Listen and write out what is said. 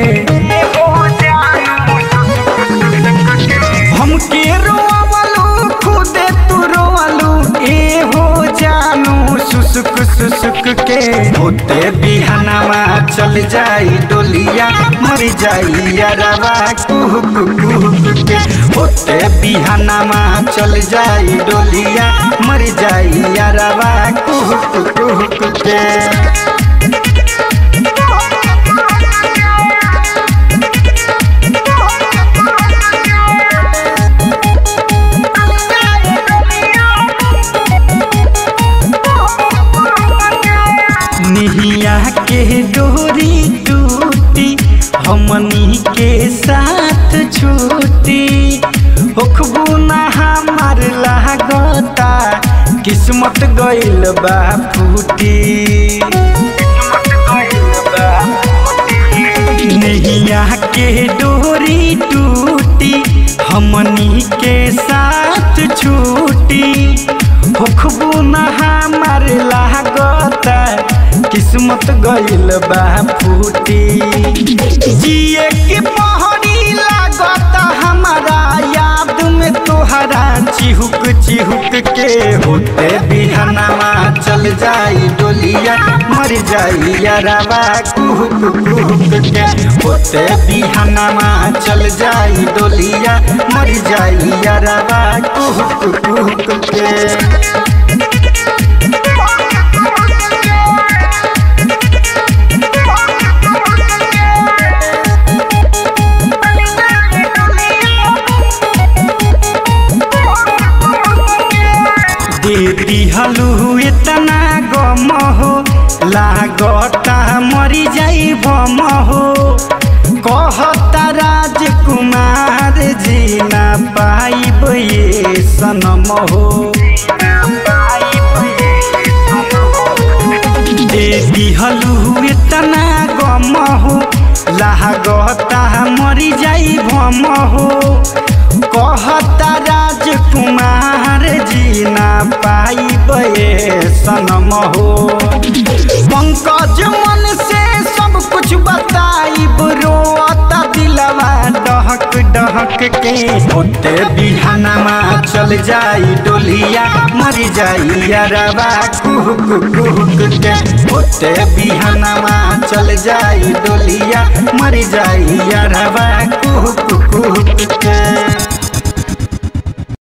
हमके रोवलू खुदे तू रोवलू ए हो जानू सुसुक सुसुक के होते बिहनवा चल जाई डोलिया मर जाई यारवा कुहुक कुहुक के होते बिहनवा चल जाई डोलिया मर जाई यारवा कुहुक कुहुक के निहिया के डोरी टूटी हमनी के साथ छूटी होखबू ना हमार लागता किस्मत गइल बा फूटी नैया के डोरी टूटी हमनी के साथ छूटी होखबू ना हमार लागता किस्मत गइल बा फूटी जिए के पहरी लागता हमारा याद में तोहरा चिहुक चिहुक के होते बिहनवा चल जाई डोलिया मर जाई यारवा कुहुक कुहुक के होते बिहनवा चल जाई डोलिया मर जाई यारवा कुहुक कुहुक के दे दिहलू इतना गम हो लागता मरी जाई बम हो कहता राजकुमार जी ना पाइब ये सनम हो दे दिहलू इतना गम हो लागता मरी जाई भम हो कहता राजकुमार जी ना पाइब ये सनम हो पंकज मन से सब कुछ बताइब रोता दिलवा डहक डहक के होते बिहानमा चल जाई डोलिया मर जाई यारवा कुहुक कुहुक के होते बिहानमा चल जाई डोलिया मर जाई यारवा कुहुक कुहुक के